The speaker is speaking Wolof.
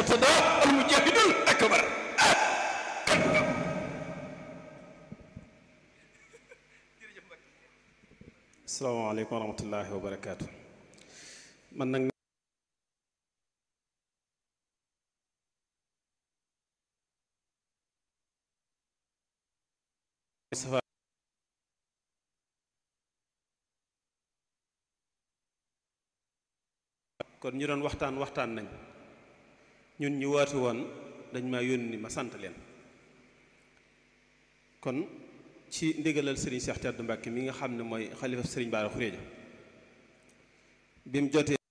Murtada al mujahidul akbar asalaamaaleykum wa rahmatullahi wa barakaatu man nag kon ñu doon waxtaan waxtaan nañ ñun ñu waatu woon dañ ma yónni ma sant leen kon ci ndigalal sëriñ Cheikh Tedd Mbacke mi nga xam ne mooy xalifa sëriñ Bara Xuréja bi mu jotee